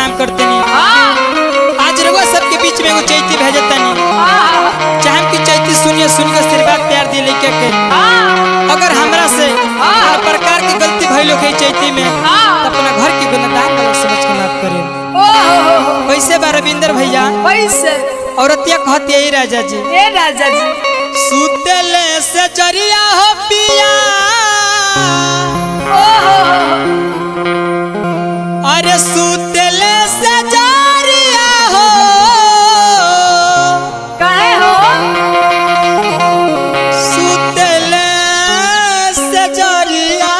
प्रणाम करते नहीं आज रउआ सबके बीच में एगो चैती भेजता नहीं चाहे कि चैती सुनिए सुन के आशीर्वाद प्यार दिए लेके के अगर हमरा से हर प्रकार की गलती भइलो के चैती में तो अपना घर की गुणदान वाला समझ के माफ करें कैसे बा रविंदर भैया पैसे औरतिया कहती है राजा जी ए राजा जी सुतले से जरिया हो पिया अरे सुतले से जरिया हो काहे हो सुतले से जरिया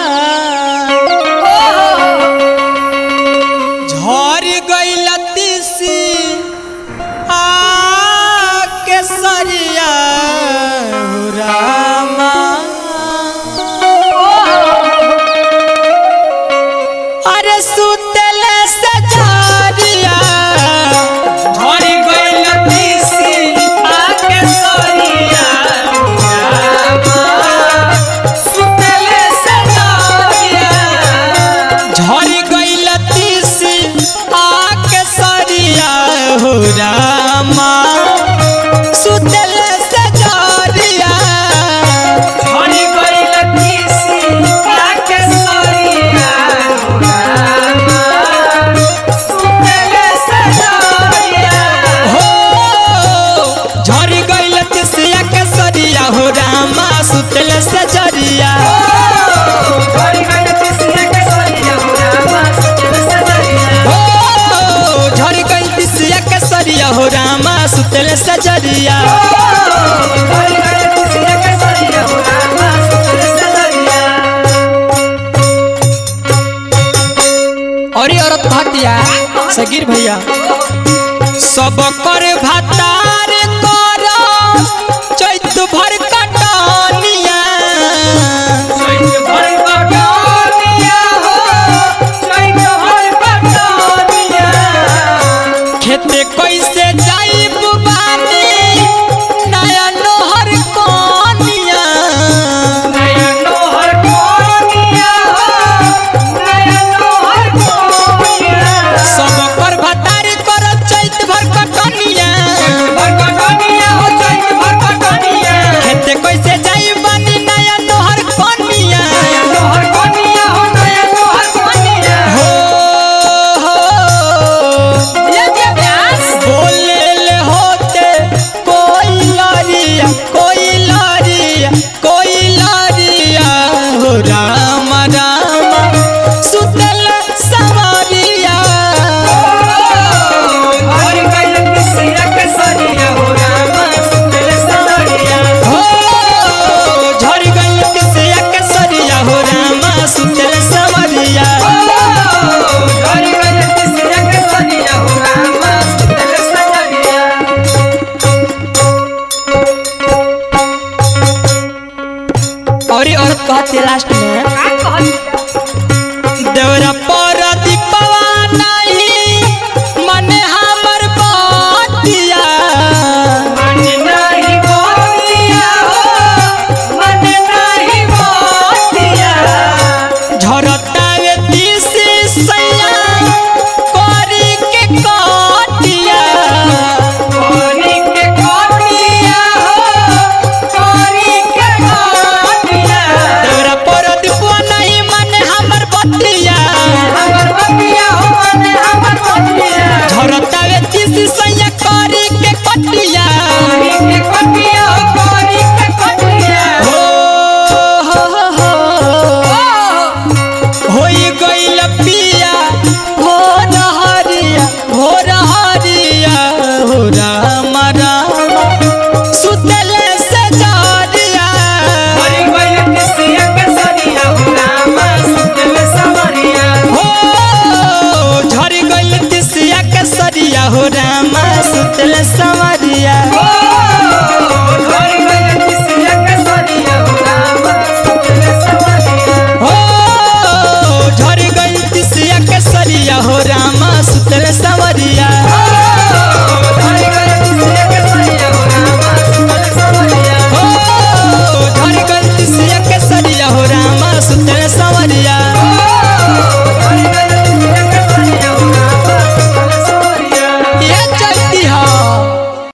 झर गइल तिसी आ के सरिया हो रामा अरे सुतले से जरिया झर गइल तिसी आ के सरिया सुतले से जरिया झरी गइल तीसी आके सरिया हो रामा सुतल से जरिया झरी गइल तीसी आके सरिया हो रामा सुतल से जरिया हो झरी गइल तीसी आके सरिया हो रामा सुतल से जरिया हो झरी गइल तीसी आके सरिया हो रामा सुतल से जरिया और ये औरत भातिया सगीर भैया सब कर भातार कर चैत भर कटनिया खेते कैसे जाइब बानी नया नोहर कोनिया सब कर भातार कर चैत भर कटनिया खेते कैसे जाइब बानी नया नोहर कोनिया हो हो बोले ले होते कोई लरिया कोई लरिया कोई लरिया हो राम राम सुतल सवारिया हो झड़ गई किसिया के सरिया हो राम सुतल सवारिया और ये औरत कहती है लास्ट में देवरा पर दीपवा नहीं मने हमर बातिया झरतावे तीसी सैया करी के काटिया देवरा पर दीपवा नहीं मने हमर बतिया झरतावे तीसी सैया करी के कटिया